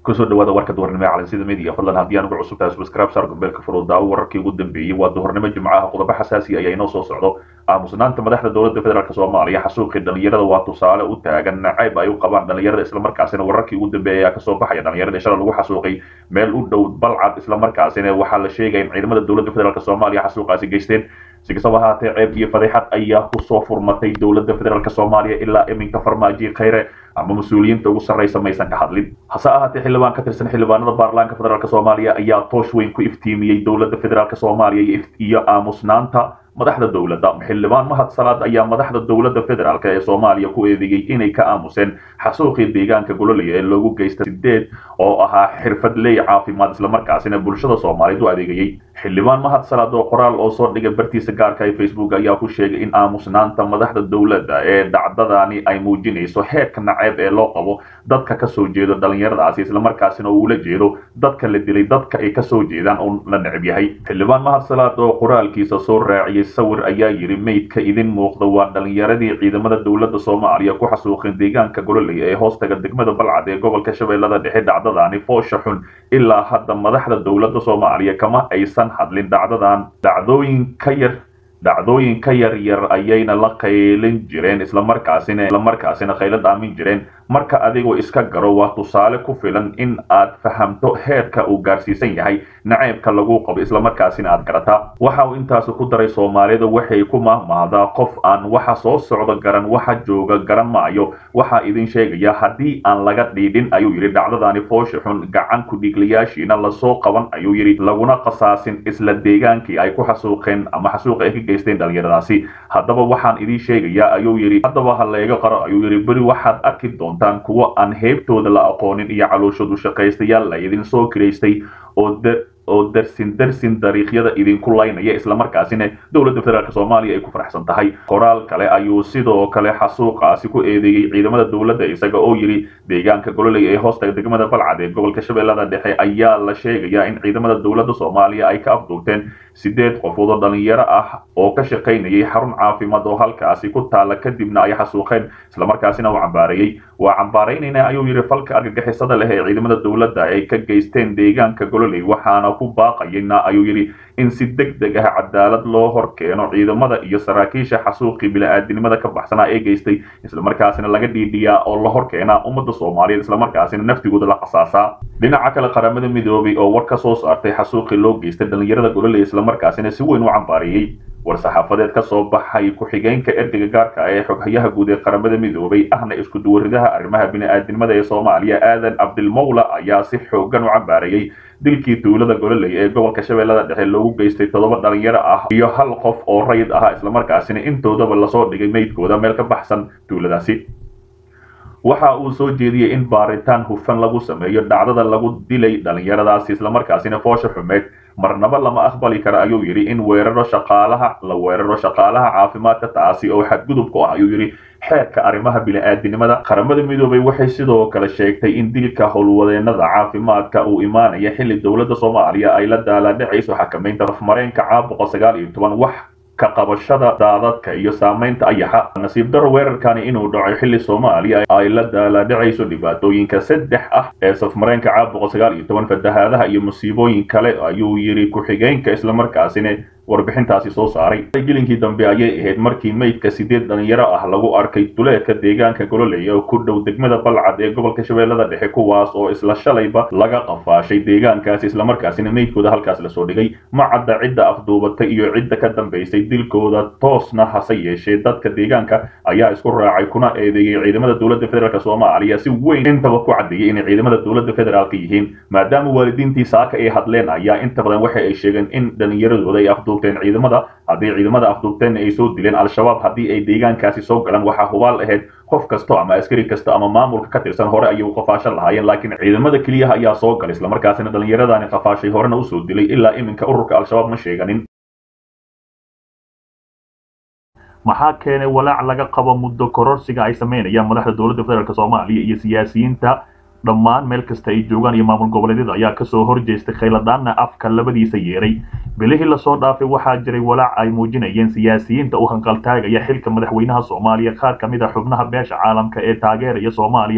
kusoo dhawaada warka duhurnimo ee calansida media fadlan haddii aan ugu cusub tahay subscribe saar gombeelka furudaawo wararkii ugu dambeeyey waa duhurnimo jimcaha qodobo xasaasi ayaa inoo soo socdo aamusnaanta madaxda dowladda federaalk soomaaliya xasuuqii dhalinyarada waa tusaale u taagan nacayb ay u qabaan dhalinyarada islamarkaasina wararkii ugu dambeeyay ayaa kasoo baxaya dhalinyarada shala lagu xasuuqay meel u dhow balcad islamarkaasina waxaa la sheegaya in ciidamada dowladda federaalk soomaaliya xasuuqaasi geysteen si kastaba ahaatee ceeb iyo fadeexad ayaa kusoo furmatay dowladda federaalk soomaaliya ilaa iminka farmaajo khayre ama mas-uuliyiinta ugu sarraysa maysan ka hadlin hase ahaatee xildhibaan ka tirsan xildhibaanada baarlamaanka federaalk soomaaliya ayaa toosh weyn ku iftiimiyey dowladda federaalk soomaaliya iyo aamusnaanta madaxda dowladda xildhibaan mahad salaad ayaa madaxda dowladda federaalk ee soomaaliya ku eedeeyey inay ka aamuseen xasuuqii deegaanka gololaya ee loogu geysta sideed oo ahaa xirfadley caafimaad islamarkaasina bulshada soomaaliyeed u adeegayey xildhibaan mahad salaad oo qoraal oo soo dhigay bartiisa gaarka ee facebook ayaa ku sheegay in aamusnaanta madaxda dowladda ee dhacdadani ay muujinayso heerka naceeb ee loo qabo dadka kasoo jeedo dhalinyaradaasi islamarkaasina uu ula jeedo dadka la dilay dadka ay kasoo jeedaan oo la neceb yahay xildhibaan mahad salaad oo qoraalkiisa soo raaciyey sawir ayaa yidhi meydka idin muuqda waa dhalinyaradii ciidamada dowladda soomaaliya ku xasuuqeen deegaanka gololaya ee hoostaga degmada balcad ee gobolka shabeellada dhexe dhacdadani foosha xun ilaa hadda madaxda dowladda soomaaliya kama aysan hadlin dhacdadan dhacdooyin ka yar dhacdooyin ka yar yar ayayna la qaylin jireen islamarkaasina islamarkaasina khayla dhaamin jireen marka adigoo iska garo waa tusaale ku filan in aad fahamto heerka uu gaarsiisan yahay naceybka lagu qabo islamarkaasina aad garataa waxa uu intaasi ku daray soomaalidu waxay ku mahmahdaa qof aan waxa soo socda garan waxa jooga garan maayo waxaa idin sheegaya haddii aan laga dhiidhin ayuu yidhi dhacdadani foosha xun gacan ku-dhiiglayaashiina lasoo qaban ayuu yidhi laguna qasaasin isla deegaankii ay ku xasuuqeen ama xasuuqa ay ka geysteen dhalinyaradaasi haddaba waxaan idiin sheegayaa ayuu yidhi haddaba ha layga qaro ayuu yidhi beri waxaad arki doontaan kuwo aan heybtooda la aqoonin iyo calooshoodu shaqaystayaal la idin soo kiraystay oo oo darsin darsin dariiqyada idinku laynaya islamarkaasina dowladda federaalk soomaaliya ay ku faraxsan tahay qoraal kale ayuu sidoo kale xasuuqaasi ku eedeeyey ciidamada dowladda isaga oo yidhi deegaanka gololey ee hoostaga degmada balcad ee gobolka shabeellada dhexe ayaa la sheegayaa in ciidamada dowladda soomaaliya ay ka afduubteen sideed qofood oo dhalinyaro ah oo ka shaqaynayay xarun caafimaad oo halkaasi ku taala kadibna ay xasuuqeen islamarkaasina uu cambaareeyey waa cambaaraynayna ayuu yidhi falka argagixisada leh ee ciidamada dowladda ay ka geysteen deegaanka gololey waxaana ku baaqayana ayuu yidhi in si deg deg ah cadaalad loo hor keeno ciidamada iyo saraakiisha xasuuqii bili-aadinimada ka baxsanaa ee geystay islamarkaasina laga dhiidhiyaa oo la hor keenaa ummadda soomaaliyeed islamarkaasina naftigooda la qasaasaa dhinaca kale qaramada midoobay oo war ka soo saartay xasuuqii loo geystay dhalinyarada gololey islamarkaasina si weyn u cambaareeyey war-saxaafadeed ka soo baxay ku-xigeenka ergeyga gaarka ee xoghayaha guud ee qaramada midoobay ahna isku duwaridaha arrimaha bini-aadinimada ee soomaaliya aadan cabdilmawla ayaa si xoogan u cambaareeyey dilkii tuulada gololey ee gobolka shabeellada dhexe loogu geystay toddoba dhalinyaro ah iyo hal qof oo rayid ahaa islamarkaasina intoodaba lasoo dhigay meydkooda meel ka baxsan tuuladaasi waxa uu soo jeediyey in baaritaan hufan lagu sameeyo dhacdada lagu dilay dhalinyaradaasi islamarkaasina foosha xumeed marnaba lama aqbali kara ayuu yidhi in weeraro shaqaalaha la weeraro shaqaalaha caafimaadka taasi oo xadgudub ku ah ayuu yidhi xeerka arrimaha bini-aadinimada qaramada midoobay waxay sidoo kale sheegtay in dilka howlwadeenada caafimaadka uu imaanaya xilli dowladda soomaaliya ay la daalaadhacayso xakamaynta afmareenka caabuqa sagaal iyo toban wax ka qabashada daadadka iyo saamaynta ayaxa nasiib daro weerarkani inuu dhaco xilli soomaaliya ay la daalaadhacayso dhibaatooyinka saddex ah ee safmareenka caabuqa sagaal iyo toban fatahaadaha iyo musiibooyin kale ayuu yidhi ku-xigeenka islamarkaasina warbixintaasi soo saaray gelinkii dambe ayay ahayd markii meydka sideed dhalinyaro ah lagu arkay duleedka deegaanka gololey oo ku dhow degmada balcad ee gobolka shabeellada dhexe kuwaas oo isla shalayba laga qafaashay deegaankaasi islamarkaasina meydkooda halkaas lasoo dhigay ma cadda cidda afduubatay iyo cidda ka dambaysay dilkooda toosna hase yeeshee dadka deegaanka ayaa isku raacay kuna eedeeyey ciidamada dowladda federaalk soomaaliya si weyn intaba ku caddeeyey inay ciidamada dowladda federaalk yihiin maadaama waalidiintii saaka ay hadleen ayaa inta badan waxa ay sheegeen in dhalinyaradooda ay afduub ciidamada haddii ciidamada afduubteenna ay soo dileen al-shabaab haddii ay deegaankaasi soo galaan waxaa hubaal ahayd qof kasto ama askari kasta ama maamulka ka tirsan hore ayay u qafaashan lahaayeen laakiin ciidamada keliyaha ayaa soo galay islamarkaasina dhallinyaradani qafaashay horena usoo dilay ilaa iminka ururka al-shabaab ma sheeganin maxaa keenay walaac laga qabo muddo kororsiga ay samaynayaan madaxda dowladda federaalk soomaaliya iyo siyaasiyiinta dhammaan meel kasta ay joogaan iyo maamul goboleedyada ayaa kasoo horjeestay khayladhaanna afka labadiisa yeeray bilihii lasoo dhaafay waxaa jiray walaac ay muujinayeen siyaasiyiinta u hanqaltaagaya xilka madaxweynaha soomaaliya qaar ka mid a xubnaha beesha caalamka ee taageeraya soomaaliya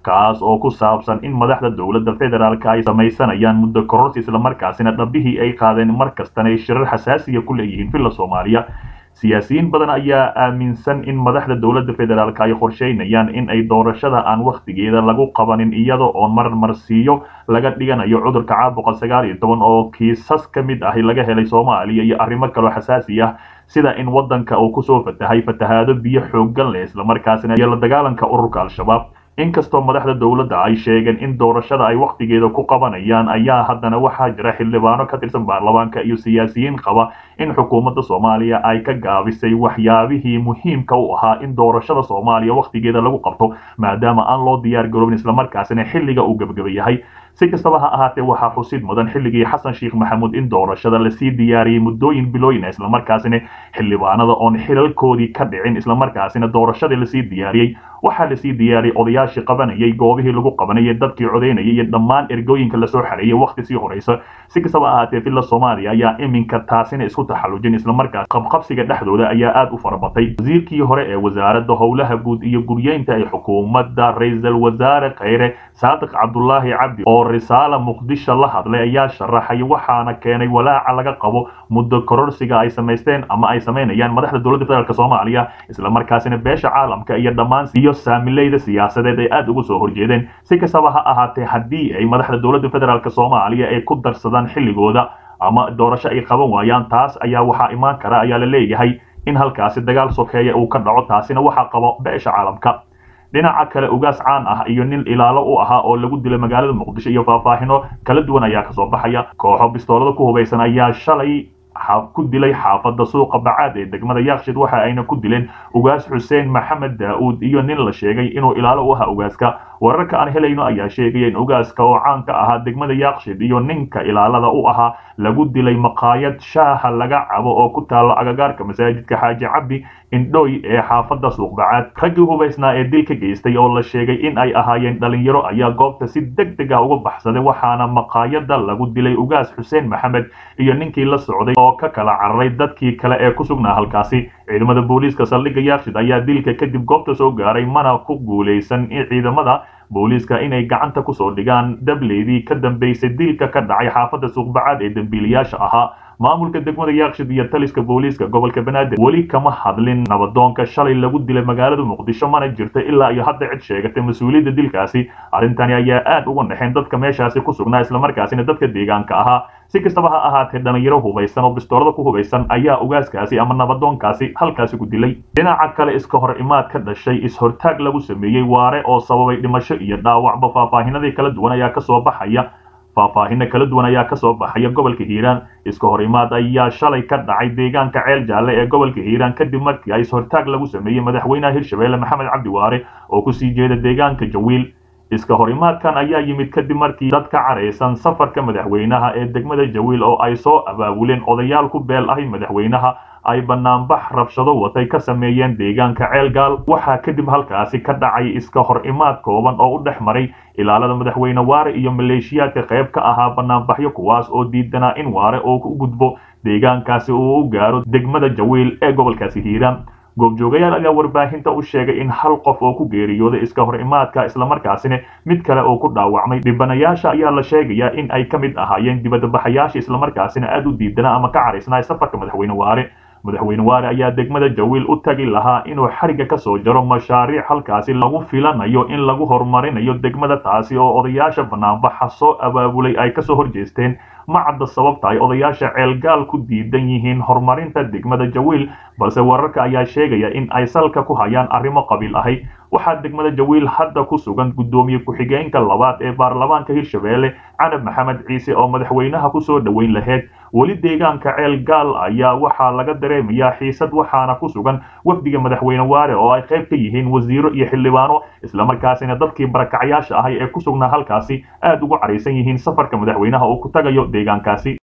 kaas oo ku saabsan in madaxda dowladda federaalk ay samaysanayaan muddo kororsi islamarkaasina dhabbihii ay qaadeen mar kastana ay shirar xasaasiya ku leeyihiin villa soomaaliya siyaasiyiin badan ayaa aaminsan in madaxda dowladda federaalk ay qorsheynayaan in ay doorashada aan wakhtigeeda lagu qabanin iyada oo marmarsiiyo laga dhiganayo cudurka caabuqa sagaal iyo toban oo kiisas ka mid ahi laga helay soomaaliya iyo arrimo kaloo xasaasi ah sida in waddanka uu kusoo fatahay fatahaado biyo xooggan leh islamarkaasina iyo la dagaalanka ururka al-shabaab inkastoo madaxda dowladda ay sheegeen in doorashada ay wakhtigeeda ku qabanayaan ayaa haddana waxaa jira xildhibaano ka tirsan baarlamaanka iyo siyaasiyiin qaba in xukuumadda soomaaliya ay ka gaabisay waxyaabihii muhiimka u ahaa in doorashada soomaaliya wakhtigeeda lagu qabto maadaama aan loo diyaar garoobin islamarkaasina xilliga uu gebagaba yahay si kastaba ha ahaatee waxaa xusid mudan xilligii xasan sheekh maxamuud in doorashada lasii diyaariyey muddooyin bilooyina islamarkaasina xildhibaanada oon xilalkoodii ka dhicin islamarkaasina doorashadii lasii diyaariyey waxaa lasii diyaariyey odayaashii qabanayay goobihii lagu qabanayay dadkii codaynayay iyo dhammaan ergooyinka lasoo xareeyay wakhti sii horeysa si kastaba ahaatee villa soomaaliya ayaa iminka taasina isku taxallujin islamarkaas qabqabsiga dhexdooda ayaa aad u farabatay wasiirkii hore ee wasaaradda howlaha guud iyo guryeynta ee xukuumadda ra-iisul wasaare kheyre saadiq cabdulaahi cabdi oo risaala muqdisho la hadlay ayaa sharaxay waxaana keenay walaaca laga qabo muddo kororsiga ay samaysteen ama ay samaynayaan madaxda dowladda federaalk soomaaliya islamarkaasina beesha caalamka iyo dhammaan iyo saamileyda siyaasadeed ay aad uga soo horjeedeen si kastaba ha ahaatee haddii ay madaxda dowladda federaalk soomaaliya ay ku darsadaan xilligooda ama doorasho ay qaban waayaan taas ayaa waxaa imaan kara ayaa la leeyahay in halkaasi dagaal sokeeya uu ka dhaco taasina waxaa qabo beesha caalamka dhinaca kale ugaas caan ah iyo nin ilaalo u ahaa oo lagu dilay magaalada muqdisho iyo faahfaahino kala duwan ayaa kasoo baxaya kooxo bistoolada ku hubaysan ayaa shalay ku dilay xaafadda suuqa bacaad ee degmada yaakshid waxa ayna ku dileen ugaas xuseen maxamed daa'uud iyo nin la sheegay inuu ilaalo u ahaa ugaaska wararka aan helayno ayaa sheegaya in ugaaska oo caan ka ahaa degmada yaakshid iyo ninka ilaalada u ahaa lagu dilay maqaayad shaaha laga cabo oo ku taalla agagaarka masaajidka xaaji cabdi indhooy ee xaafadda suuqbacaad raggii hubaysnaa ee dil ka geystay oo la sheegay in ay ahaayeen dhalinyaro ayaa goobta si deg deg ah uga baxsaday waxaana maqaayadda lagu dilay ugaas xuseen maxamed iyo ninkii la socday oo ka kala cararay dadkii kale ee ku sugnaa halkaasi ciidamada booliiska saldhigga yaakshid ayaa dilka kadib goobta soo gaaray mana ku guulaysan in ciidamada booliiska inay gacanta kusoo dhigaan dableydii ka dambeysay dilka ka dhacay xaafadda suuqbacaad ee dembiilayaasha ahaa maamulka degmada yaakshid iyo taliska booliiska gobolka banaadir weli kama hadlin nabadoonka shalay lagu dilay magaalada muqdisho mana jirto ilaa iyo hadda cid sheegatay mas-uuliyadda dilkaasi arrintani ayaa aad uga naxeen dadka meeshaasi ku sugnaa islamarkaasina dadka deegaanka ahaa si kastaba ha ahaatee dhalinyaro hubaysan oo bistoolada ku hubaysan ayaa ugaaskaasi ama nabadoonkaasi halkaasi ku dilay dhinaca kale iska hor imaad ka dhashay is-hortaag lagu sameeyey waare oo sababay dhimasho iyo dhaawacba faahfaahinadii kala duwan ayaa kasoo baxaya faahfaahino kala duwan ayaa kasoo baxaya gobolka hiiraan iska hor imaad ayaa shalay ka dhacay deegaanka ceel jaalle ee gobolka hiiraan kadib markii ay is-hortaag lagu sameeyey madaxweynaha hirshabeelle maxamed cabdi waare oo kusii jeeda deegaanka jawiil iska hor imaadkan ayaa yimid kadib markii dad ka caraysan safarka madaxweynaha ee degmada jawiil oo ay soo abaabuleen odayaal ku beel ahi madaxweynaha ay banaanbax rabshado watay ka sameeyeen deegaanka ceelgaal waxaa kadib halkaasi ka dhacay iska hor imaad kooban oo u dhex maray ilaalada madaxweyne waare iyo maleeshiyaadka qayb ka ahaa banaanbaxyo kuwaas oo diidanaa in waare oo u gudbo deegaankaasi uu u gaaro degmada jawiil ee gobolkaasi hiiraan goobjoogayaal ayaa warbaahinta u sheegay in hal qof oo ku geeriyooday iska hor imaadka islamarkaasina mid kale oo ku dhaawacmay dhibanayaasha ayaa la sheegayaa in ay ka mid ahaayeen dibadbaxayaasha islamarkaasina aad u diidanaa ama ka caraysnaa safarka madaxweyne waare madaxweyne waare ayaa degmada jawiil u tagi lahaa inuu xariga ka soo jaro mashaariic halkaasi lagu filanayo in lagu horumarinayo degmada taasi oo odayaasha banaanbaxa soo abaabulay ay kasoo horjeesteen ma cadda sababta ay odayaasha ceelgaal ku diidan yihiin horumarinta degmada jawiil balse wararka ayaa sheegaya in ay salka ku hayaan arrimo qabiil ahay waxaa degmada jawiil hadda ku sugan guddoomiye ku-xigeenka labaad ee baarlamaanka hirshabeelle canab maxamed ciise oo madaxweynaha kusoo dhoweyn lahayd weli deegaanka ceel gaal ayaa waxaa laga dareemayaa xiisad waxaana ku sugan wafdiga madaxweyne waare oo ay qayb ka yihiin wasiiro iyo xildhibaano islamarkaasina dadkii barakacyaasha ahay ee ku sugnaa halkaasi aad ugu caraysan yihiin safarka madaxweynaha uu ku tagayo deegaankaasi